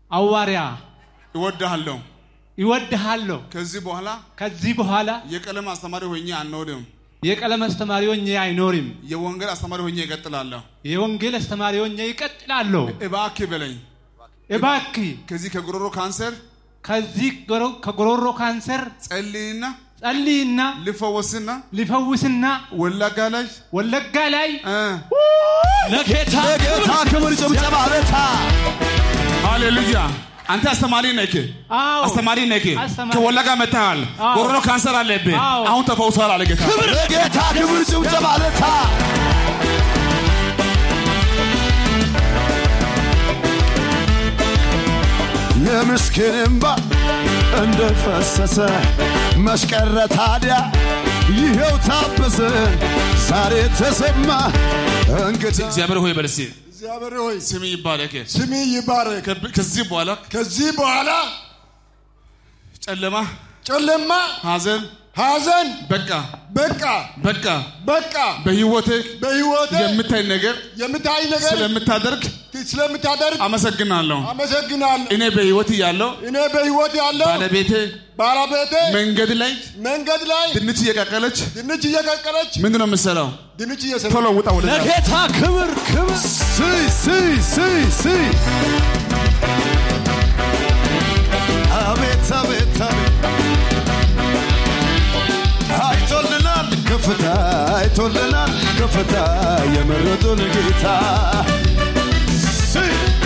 ሐዋርያ እወድሃለሁ። ይወድሃለሁ። ከዚህ በኋላ ከዚህ በኋላ የቀለም አስተማሪ ሆኜ አልኖርም። የቀለም አስተማሪ ሆኜ አይኖርም። የወንጌል አስተማሪ ሆኜ እቀጥላለሁ። የወንጌል አስተማሪ ሆኜ ይቀጥላለሁ። እባክህ በለኝ። እባክህ ከዚህ ከጉሮሮ ካንሰር ከዚህ ጎሮ- ከጉሮሮ ካንሰር ጸልይና ጸልይና ልፈወስና ሊፈውስና ወለጋ ላይ ወለጋ ላይ እ ለጌታ ለጌታ ክብር ጭብጨባ ለታ ሃሌሉያ። አንተ አስተማሪ ነህ። አዎ አስተማሪ ነህ። አስተማሪ። ከወለጋ መጥተሃል። አዎ። ጉሮሮ ካንሰር አለብህ። አዎ። አሁን ተፈውሷል አለ ጌታ። ለጌታ ክብር ጭብጨባ ለታ የምስኪን እምባ እንደፈሰሰ መስቀረ ታዲያ ይኸው ታበሰ ዛሬ ተሰማ እንግዲህ እግዚአብሔር ሆይ በል እስኪ እግዚአብሔር ሆይ ስም ይባረክ። ስሚ ይባረክ። ከብ- ከዚህ በኋላ ከዚህ በኋላ ጨለማ፣ ጨለማ፣ ሐዘን ሐዘን በቃ በቃ በቃ በቃ በህይወቴ በሕይወቴ የምታይ ነገር የምታይ ነገር ስለምታደርግ ስለምታደርግ አመሰግናለሁ። አመሰግናለሁ። እኔ በህይወት እያለሁ እኔ በሕይወት ያለው ባለቤቴ ባለቤቴ መንገድ ላይ መንገድ ላይ ድንች እየቀቀለች ድንች እየቀቀለች ምንድን ነው የምትሰራው? ድንች እየሰራ ቶሎ ውጣ ወደ ለጌታ ክብር ክብር ሲ ሲ ሲ ሲ አቤት አቤት አቤት አይቶልናል ከፍታ አይቶልናል ከፍታ የመረጡን ጌታ ሲ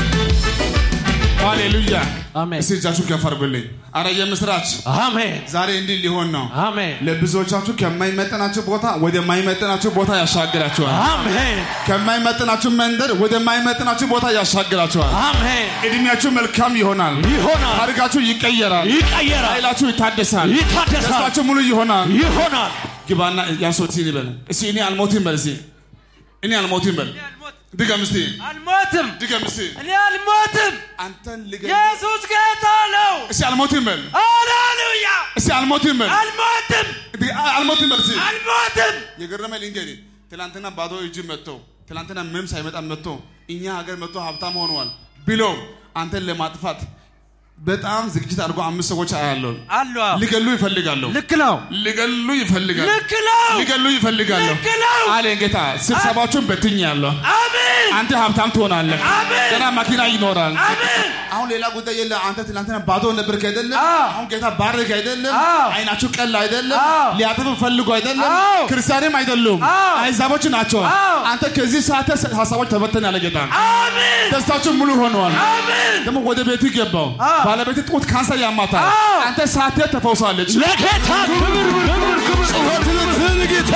ሃሌሉያ። አሜን እስቲ እጃችሁን ከፍ አድርጉልኝ። አረ የምስራች አሜን ዛሬ እንዲህ ሊሆን ነው። አሜን ለብዙዎቻችሁ ከማይመጥናችሁ ቦታ ወደማይመጥናችሁ ቦታ ያሻግራችኋል። አሜን ከማይመጥናችሁ መንደር ወደማይመጥናችሁ ቦታ ያሻግራችኋል። አሜን እድሜያችሁ መልካም ይሆናል። ይሆናል ታሪካችሁ ይቀየራል። ይቀየራል ኃይላችሁ ይታደሳል። ይታደሳል ደስታችሁ ሙሉ ይሆናል። ይሆናል ግባና ያንሶት ይበል እስቲ እኔ አልሞትም በል እስቲ እኔ አልሞትም በል ድገም እስቲ አልሞትም፣ ድገም እስቲ እኔ አልሞትም። አንተን ልገ ኢየሱስ ጌታ ነው። እስቲ አልሞትም በል ሃሌሉያ! እስቲ አልሞትም በል አልሞትም፣ ድ- አልሞትም በል እስቲ አልሞትም። የገረመ ልንገሪ ትላንትና ባዶ እጅ መጥቶ ትላንትና ምንም ሳይመጣ መጥቶ እኛ ሀገር መጥቶ ሀብታም ሆነዋል ብሎ አንተን ለማጥፋት በጣም ዝግጅት አድርጎ አምስት ሰዎች አያለሁ አሉ ሊገሉ ይፈልጋሉ ልክ ነው፣ ሊገሉ ይፈልጋሉ ልክ ነው። ሊገሉ ይፈልጋሉ ልክ ነው። አለ ጌታ ስብሰባችሁን በትኛለሁ አሜን፣ አንተ ሀብታም ትሆናለህ አሜን። ገና መኪና ይኖራል አሜን። አሁን ሌላ ጉዳይ የለ አንተ ትናንትና ባዶ ነበርክ አይደለም አዎ። አሁን ጌታ ባረክ አይደለም አዎ። አይናችሁ ቀላ አይደለም አዎ። ሊያጠፉ ፈልጉ አይደለም አዎ። ክርስቲያንም አይደሉም አዎ። አይዛቦች ናቸው አዎ። አንተ ከዚህ ሰዓት ሀሳቦች ተበተን ያለ ጌታ አሜን፣ ደስታችሁ ሙሉ ሆነዋል አሜን። ደግሞ ወደ ቤቱ ገባው ባለቤት ጡት ካንሰር ያማታል አዎ። አንተ ሳቴ ተፈውሳለች ለጌታ ክብር ክብር ክብር ጩኸት ልትል ጌታ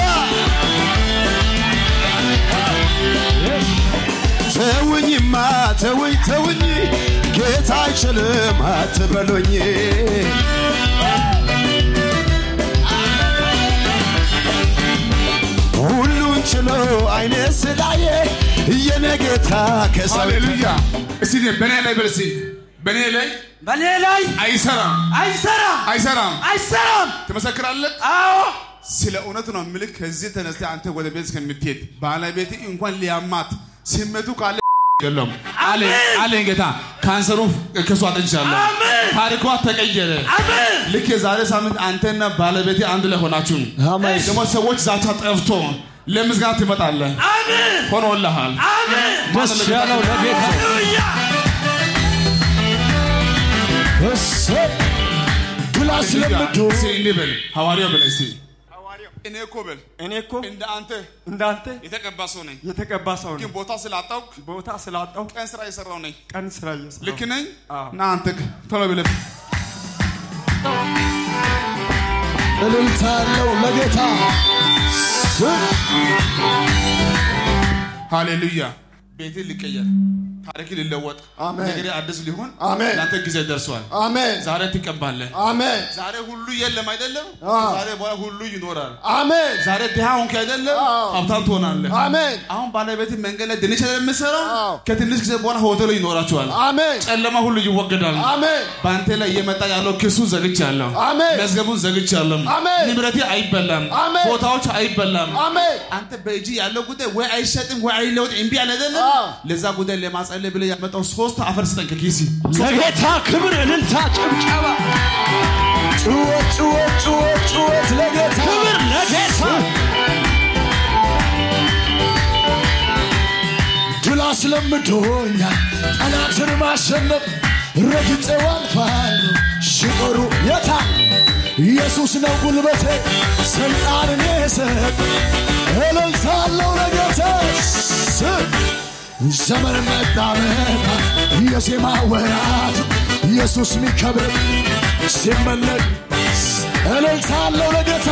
ተውኝማ ተውኝ ተውኝ ጌታ አይችልም አትበሉኝ ሁሉን ችሎ አይነ ስላየ የኔ ጌታ ከሰው ሃሌሉያ እስቲ በእኔ ላይ በል እስቲ በእኔ ላይ በእኔ ላይ አይሰራም አይሰራም፣ አይሰራም አይሰራም። ትመሰክራለህ አዎ፣ ስለ እውነት ነው ምልክ ከዚህ ተነስተ አንተ ወደ ቤት እስከምትሄድ ባለቤት እንኳን ሊያማት ስሜቱ ካለ የለም አለ አለኝ ጌታ ካንሰሩ ከሷ አጥንቻለሁ አሜን። ታሪኳ ተቀየረ አሜን፣ ልክ የዛሬ ሳምንት አንተና ባለቤቴ አንድ ላይ ሆናችሁ አሜን ደግሞ ሰዎች ዛቻ ጠፍቶ ለምስጋና ትመጣለህ አሜን፣ ሆኖልሃል አሜን። ደስ ያለው ለጌታ ሃሌሉያ! እሰይ ግላስ ለምዶ እስኪ እንዲህ በል ሐዋርያው በል እስኪ እኔ እኮ በል እኔ እኮ እንደ አንተ እንዳንተ የተቀባ ሰው ነኝ የተቀባ ሰው ግን ነው። ቦታ ስላጣውቅ ቦታ ስላጣው ቀን ስራ የሰራው ነኝ ቀን ስራ እየሰራሁ ልክ ነኝ አዎ። ና አንተ ቶሎ ብለህ እልልታ ያለው ለጌታ ሃሌሉያ ቤቴ ሊቀየር ታሪክ ሊለወጥ አሜን። ነገሬ አዲስ ሊሆን አሜን። ለአንተ ጊዜ ደርሷል አሜን ዛሬ ትቀባለህ አሜን ዛሬ ሁሉ የለም አይደለም አዎ። ዛሬ በኋላ ሁሉ ይኖራል አሜን ዛሬ ድሃ ሆንክ አይደለም አዎ። ሀብታም ትሆናለህ አሜን አሁን ባለቤት መንገድ ላይ ድንች አይደል የምትሰራው አዎ። ከትንሽ ጊዜ በኋላ ሆቴሉ ይኖራቸዋል አሜን ጨለማ ሁሉ ይወገዳል አሜን በአንተ ላይ እየመጣ ያለው ክሱ ዘግቻለሁ አሜን መዝገቡን ዘግቻለሁ አሜን። ንብረቴ አይበላም አሜን። ቦታዎች አይበላም አሜን አንተ በእጅ ያለው ጉዳይ ወይ አይሸጥም ወይ አይለወጥ እምቢ አለ አይደለም አዎ። ለዛ ጉዳይ ለማጸ ጸልይ ብለህ ያመጣው ሶስት አፈር ስጠኝ ከኪሲ ለጌታ ክብር እልልታ ጭብጨባ ጩኸት ጩኸት ጩኸት ጩኸት ለጌታ ክብር ለጌታ ድል አስለምዶኛል ጠላትን ማሸነፍ ረግጬው አልፋለሁ ሽቆሩ የታ ኢየሱስ ነው ጉልበቴ ስልጣንን የሰጠ እልልታለሁ ለጌታ ዘመን መጣ መጣ የዜማ ወራት ኢየሱስ ሚከብር ሲመለክ እልልታለሁ ለጌታ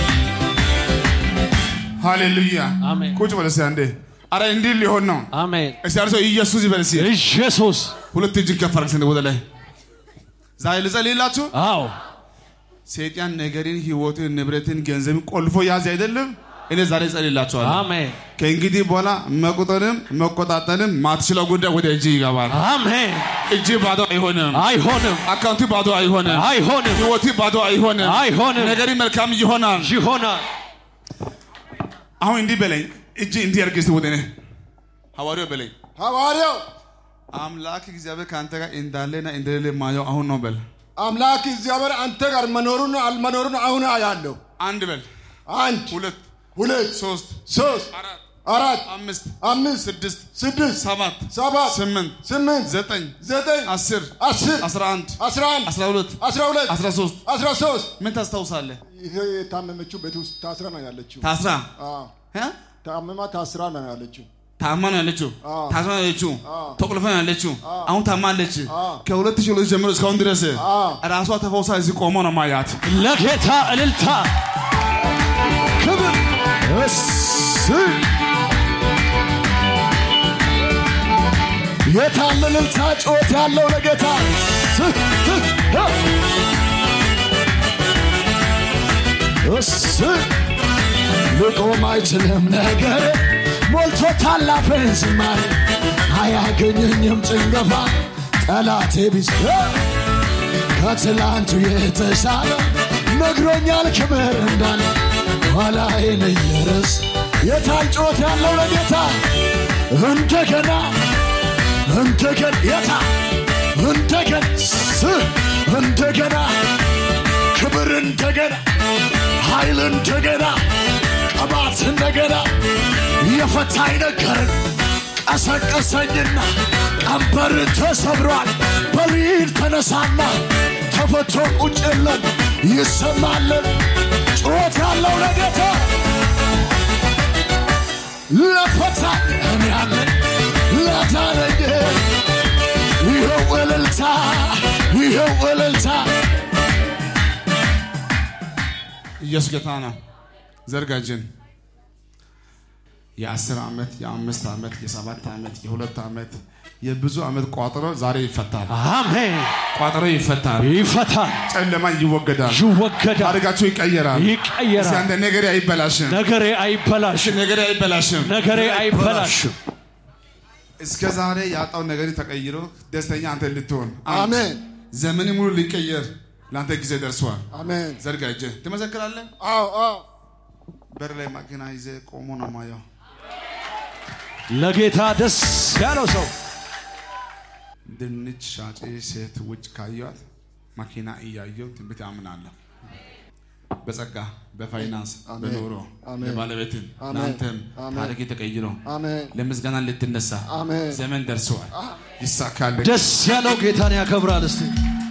ሃሌሉያ አሜን። ቁጭ በል እስኪ አንዴ አረ እንዲህ ሊሆን ነው አሜን እስቲ አንድ ሰው ኢየሱስ ይበል እስኪ ኢየሱስ ሁለት እጅን ከፍ አድርግ እስኪ ወደ ላይ ዛሬ ልጸልይላችሁ አዎ ሰይጣን ነገርን ህይወትን ንብረትን ገንዘብን ቆልፎ ያዝ አይደለም እኔ ዛሬ እጸልይላችኋለሁ አሜን ከእንግዲህ በኋላ መቁጠርም መቆጣጠርም ማትችለው ጉዳይ ወደ እጅ ይገባል አሜን እጅ ባዶ አይሆንም አይሆንም አካውንቲ ባዶ አይሆንም አይሆንም ህይወቲ ባዶ አይሆንም አይሆንም ነገሪ መልካም ይሆናል ይሆናል አሁን እንዲህ በለኝ እጅ እንዲህ አድርግ እስቲ ወደ እኔ ሐዋርያው በለኝ ሐዋርያው አምላክ እግዚአብሔር ከአንተ ጋር እንዳለና እንደሌለ ማየው አሁን ነው በል አምላክ እግዚአብሔር አንተ ጋር መኖሩን አልመኖሩን አሁን አያለሁ። አንድ በል አንድ ሁለት ሁለት ሶስት ሶስት አራት አራት አምስት አምስት ስድስት ስድስት ሰባት ሰባት ስምንት ስምንት ዘጠኝ ዘጠኝ አስር አስር አስራ አንድ አስራ አንድ አስራ ሁለት አስራ ሁለት አስራ ሶስት አስራ ሶስት ምን ታስታውሳለህ ይሄ የታመመችው ቤት ውስጥ ታስራ ነው ያለችው። ታስራ አዎ፣ እ? ታመማ ታስራ ነው ያለችው። ታማ ነው ያለችው አዎ። ታስራ ነው ያለችው አዎ። ተቆልፋ ነው ያለችው አሁን ታማለች አዎ። ከሁለት ሺህ ሁለት ጀምሮ እስካሁን ድረስ አዎ። ራሷ ተፈውሳ እዚህ ቆሞ ነው ማያት ለጌታ እልልታ ክብር እስይ የታለ እልልታ ጩኸት ያለው ለጌታ ስ- ስ- እስይ ልቆም አይችልም ነገር ሞልቶ ታላፈን ዝማሬ አያገኘኝም ጭንገፋ ጠላቴ ቢስ ከትላንቱ የተሻለ ነግሮኛል ክብር እንዳለ ኋላዬን እየረስ የታል ጩኸት ያለው ለጌታ እንደገና እንደገና የታ እንደገና ስ- እንደገና ክብር እንደገና ኃይል እንደገና ቅባት እንደገና የፈታኝ ነገርን ቀሰቀሰኝና ቀንበር ተሰብሯል በሊል ተነሳና ተፈቶ ቁጭ የለም ይሰማልን ጩኸት ያለው ለጌታ ለፈታኝ እኔ ያለኝ ለዳነኝ ይኸው እልልታ ይኸው እልልታ ኢየሱስ ጌታ ነው ዘርጋጅን የአስር ዓመት የአምስት ዓመት የሰባት ዓመት የሁለት ዓመት የብዙ ዓመት ቋጠሮ ዛሬ ይፈታል አሜን ቋጠሮ ይፈታል ይፈታል ጨለማ ይወገዳል ይወገዳል ታሪካችሁ ይቀየራል እስኪ ይቀየራል አንተ ነገሬ አይበላሽም ነገሬ አይበላሽም ነገሬ አይበላሽም ነገሬ አይበላሽም እስከ ዛሬ ያጣው ነገር ተቀይሮ ደስተኛ አንተ ልትሆን አንድ፣ አሜን ዘመን ሙሉ ሊቀየር ለአንተ ጊዜ ደርሷል አሜን። ዘርጋ እጅህ ትመሰክራለህ አዎ አዎ በር ላይ ማኪና ይዘ ቆሞ ነው ማየው ለጌታ ደስ ያለው ሰው ድንች ሻጭ ሴት ውጭ ካየዋት መኪና እያየው ትንቢት አምናለሁ። በጸጋ በፋይናንስ አሜን። በኑሮ አሜን። ለባለቤትን አሜን። ለአንተም አሜን። ታሪክ ተቀይሮ አሜን ለምስጋና ልትነሳ አሜን። ዘመን ደርሰዋል። ይሳካል። ደስ ያለው ጌታን ያከብራል እስቲ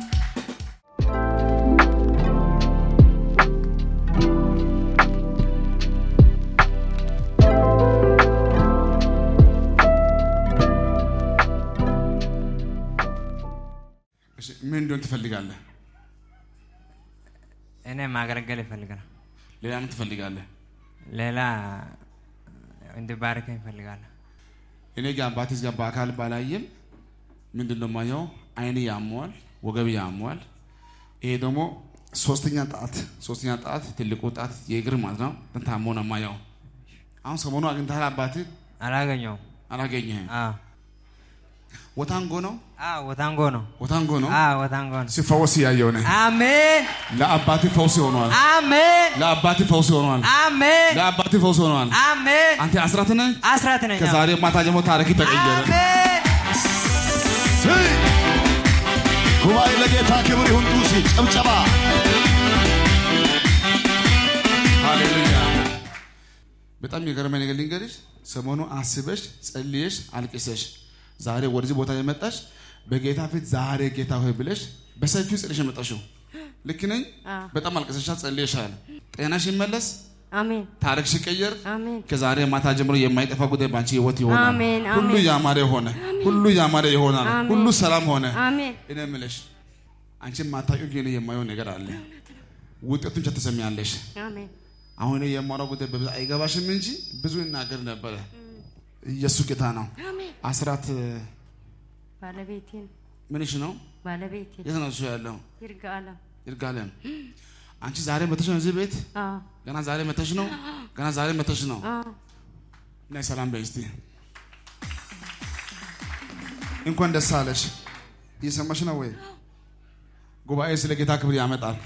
እሺ፣ ምን እንደሆን ትፈልጋለህ? እኔ ማገልገል ይፈልጋል። ሌላ ምን ትፈልጋለህ? ሌላ እንዲባርከኝ ይፈልጋለሁ። እኔ ጋር አባቴስ ጋር በአካል ባላየም ምንድን ነው የማየው? አይን ያመዋል፣ ወገብ ያመዋል። ይሄ ደግሞ ሶስተኛ ጣት ሶስተኛ ጣት ትልቁ ጣት የእግር ማለት ነው። ታሞ ነው የማየው። አሁን ሰሞኑ አግኝተሃል? አባትህ አላገኘውም። አላገኘህም? አዎ ወታንጎ ነው አዎ፣ ወታንጎ ነው። ወታንጎ ነው አዎ ወታንጎ ነው። ሲፈወስ እያየው ነህ። አሜን ለአባትህ ፈውስ ሆኗል። አሜን ለአባትህ ፈውስ ሆኗል። አሜን ለአባትህ ፈውስ ሆኗል። አሜን። አንተ አስራት ነህ። አስራት ነኝ። አዎ። ከዛሬ ማታ ጀምሮ ታሪክ ተቀየረ። አሜን ስይ ጉባኤ ለጌታ ክብር ይሁን ጡሲ ጭብጨባ ሃሌሉያ በጣም የገረመኝ ነገር ልንገርሽ ሰሞኑ አስበሽ ጸልየሽ አልቅሰሽ ዛሬ ወደዚህ ቦታ የመጣሽ በጌታ ፊት ዛሬ ጌታ ሆይ ብለሽ በሰፊው ጸልሽ የመጣሽው ልክ ነኝ በጣም አልቅሰሻል ጸልየሻል ጤናሽ ይመለስ አሜን ታሪክሽ ይቀየር አሜን ከዛሬ ማታ ጀምሮ የማይጠፋ ጉዳይ በአንቺ ህይወት ይሆናል አሜን፣ ሁሉ አሜን። ያማረ ሆነ ሁሉ ያማረ ይሆናል አሜን። ሁሉ ሰላም ሆነ አሜን እኔ የምልሽ አንቺ ማታውቂው ግን የማየው ነገር አለ ውጤቱን ብቻ ትሰሚያለሽ አሜን አሁን እኔ የማወራው ጉዳይ በብዛት አይገባሽም እንጂ ብዙ ይናገር ነበረ። ኢየሱስ ጌታ ነው። አሜን አስራት ባለቤቴን ምንሽ ነው? ባለቤቴን የት ነው እሱ ያለው? ይርጋ አለም ይርጋለም። አንቺ ዛሬ መተሽ ነው እዚህ ቤት? አዎ ገና ዛሬ መተሽ ነው? ገና ዛሬ መተሽ ነው? አዎ ነይ ሰላም በይ እስቲ። እንኳን ደስ አለሽ። እየሰማሽ ነው ወይ? ጉባኤ ስለ ጌታ ክብር ያመጣል።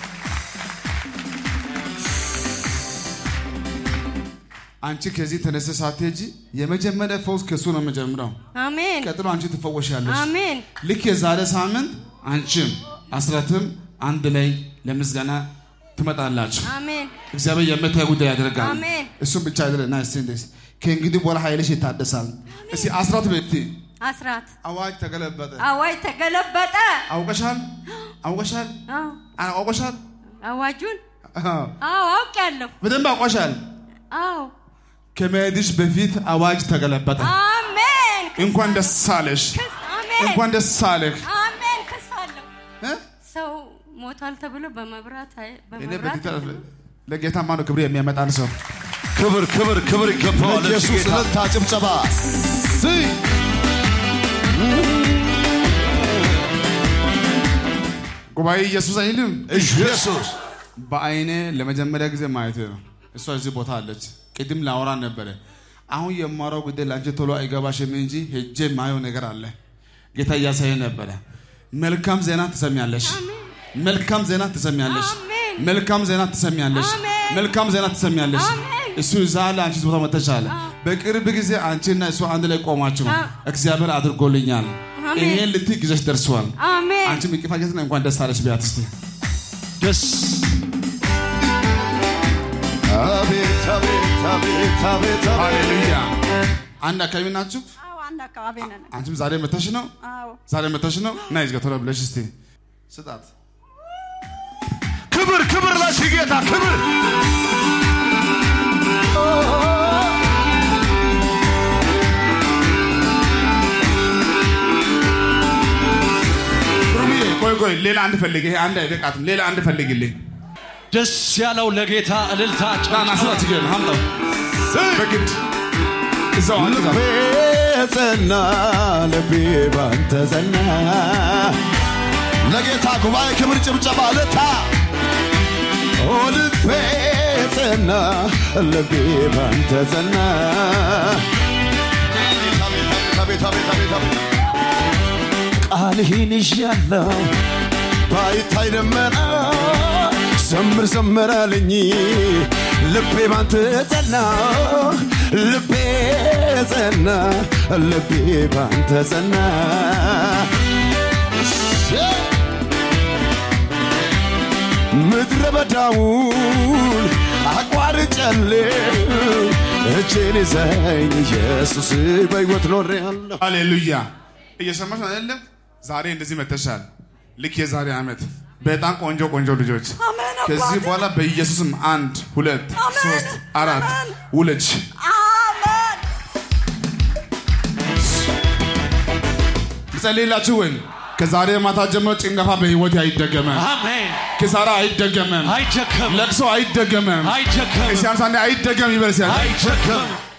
አንቺ ከዚህ ተነስተሽ ሳትሄጂ የመጀመሪያ ፈውስ ከሱ ነው የምጀምረው። አሜን ቀጥሎ አንቺ ትፈወሻለሽ። አሜን ልክ የዛሬ ሳምንት አንቺም አስራትም አንድ ላይ ለምስጋና ትመጣላችሁ። አሜን እግዚአብሔር የምታይ ጉዳይ ያደርጋል። አሜን። እሱም ብቻ አይደለም። ና እስቲ እንደዚህ ከእንግዲህ በኋላ ኃይልሽ ይታደሳል። እስቲ አስራት ቤት አስራት አዋጅ ተገለበጠ። አዋጅ ተገለበጠ አውቀሻል? አውቀሻል? አዎ አ- አውቀሻል? አዋጁን አዎ። አዎ አውቄያለሁ በደንብ አውቀሻል። አዎ ከመሄድሽ በፊት አዋጅ ተገለበጠ። አሜን እንኳን ደስ አለሽ። አሜን እንኳን ደስ አለህ። አሜን ክስ አለው እ? ሰው ሞቷል ተብሎ በመብራት አይ- እኔ በመብራት በጌታ ለጌታ ማነው ክብር የሚያመጣን ሰው ክብር ክብር ክብር ይገባዋል ለኢየሱስ ኢየሱስ እልልታ ጭብጨባ ስይ ጉባኤ ኢየሱስ አይልም። ኢየሱስ በአይኔ ለመጀመሪያ ጊዜ ማየት ነው። እሷ እዚህ ቦታ አለች። ቅድም ላወራ ነበረ። አሁን የማወራው ጉዳይ ለአንቺ ቶሎ አይገባሽም እንጂ ሄጄ ማየው ነገር አለ። ጌታ እያሳየ ነበረ። መልካም ዜና ትሰሚያለሽ። መልካም ዜና ትሰሚያለሽ። አሜን። መልካም ዜና ትሰሚያለሽ። አሜን። መልካም ዜና ትሰሚያለሽ። አሜን። እሱ እዛ አለ፣ አንቺ እዚህ ቦታ መጥተሻል። በቅርብ ጊዜ አንቺና እሱ አንድ ላይ ቆማችሁ አ- እግዚአብሔር አድርጎልኛል፣ አሜን። ይሄን ልትይ ጊዜሽ ደርሷል። አሜን አንቺ ምቅፋጀትና እንኳን ደስ አለሽ ቢያት እስቲ ደስ አቤት አቤት አቤት አቤት አቤት ሃሌሉያ። አንድ አካባቢ ናችሁ? አዎ አንድ አካባቢ ነን። አንቺም ዛሬ መተሽ ነው? አዎ ዛሬ መተሽ ነው? ና ይዝጋ ቶሎ ብለሽ እስቲ ስጣት። ክብር ክብር ለዚህ ጌታ ክብር ሩምዬ ቆይ ቆይ፣ ሌላ አንድ ፈልግ። ይሄ አንድ አይበቃትም። ሌላ አንድ ፈልግልኝ። ደስ ያለው ለጌታ እልልታ ና ና ስራ ችግር የለም፣ አምጣው በግድ እዛው አንድ ልቤ ጸና ልቤ ባንተ ጸና ለጌታ ጉባኤ ክብር ጭብጨባ ልታ ኦ ልቤ ጸና ልቤ ባንተ ጸና አቤት አቤት አቤት አቤት ቃልህን ይዣለሁ ባይታይ ደመና ዘምር ዘምር አለኝ ልቤ ባንተ ጸና ልቤ ጸና ልቤ ባንተ ጸና ምድረ በዳውን አቋርጫለሁ እጄን ይዘኝ ኢየሱስ በሕይወት ኖሬአለሁ ሃሌሉያ። እየሰማሽ ነው አይደለም? ዛሬ እንደዚህ መተሻል። ልክ የዛሬ ዓመት በጣም ቆንጆ ቆንጆ ልጆች ከዚህ በኋላ በኢየሱስም አንድ ሁለት ሶስት አራት ውለጅ አሜን ልጸልይላችሁ ወይ? ከዛሬ ማታ ጀምሮ ጭንገፋ በህይወት አይደገመም። አሜን ኪሳራ አይደገመም። አይደከም ለቅሶ አይደገመም። አይደከም እስቲ አንሳኔ አይደገም ይበል እስቲ። አይደከም